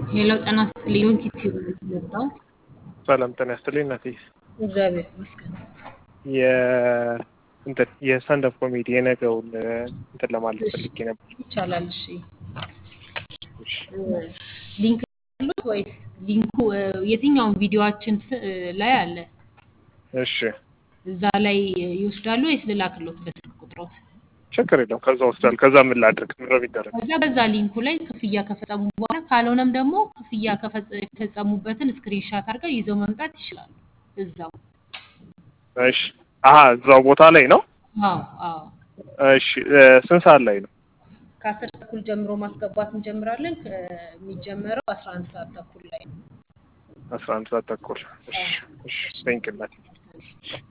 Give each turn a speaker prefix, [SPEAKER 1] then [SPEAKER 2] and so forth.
[SPEAKER 1] ሄሎ ጤና ይስጥልኝ። ዩቲዩብ የመጣሁት
[SPEAKER 2] ሰላም ጤና ይስጥልኝ እናቴ።
[SPEAKER 1] እግዚአብሔር ይመስገን።
[SPEAKER 2] የ- እንትን የስታንዳፕ ኮሜዲ የነገውን እንትን ለማለት ፈልጌ ነበር።
[SPEAKER 1] ይቻላል። እሺ ሊንክ አሉት ወይስ ሊንኩ እ፣ የትኛውን ቪዲዮአችን ስ- እ፣ ላይ አለ?
[SPEAKER 2] እሺ
[SPEAKER 1] እዛ ላይ ይወስዳሉ ወይስ ልላክሎት በስልክ ቁጥሮት?
[SPEAKER 2] ችግር የለም። ከዛ ወስዳል። ከዛ ምን ላድርግ? ምን ነው የሚደረግ?
[SPEAKER 1] ከዛ በዛ ሊንኩ ላይ ክፍያ ከፈጸሙ በኋላ ካልሆነም ደግሞ ክፍያ ከፈጸ- የፈጸሙበትን ስክሪንሻት አድርገው ይዘው መምጣት ይችላሉ። እዛው
[SPEAKER 2] እሺ አሀ እዛው ቦታ ላይ ነው።
[SPEAKER 1] አዎ አዎ
[SPEAKER 2] እሺ እ፣ ስንት ሰዓት ላይ ነው?
[SPEAKER 1] ከአስር ተኩል ጀምሮ ማስገባት እንጀምራለን። ከሚጀመረው አስራ አንድ ሰዓት ተኩል ላይ ነው።
[SPEAKER 2] አስራ አንድ ሰዓት ተኩል። እሺ እሺ። ቴንክ እናቴ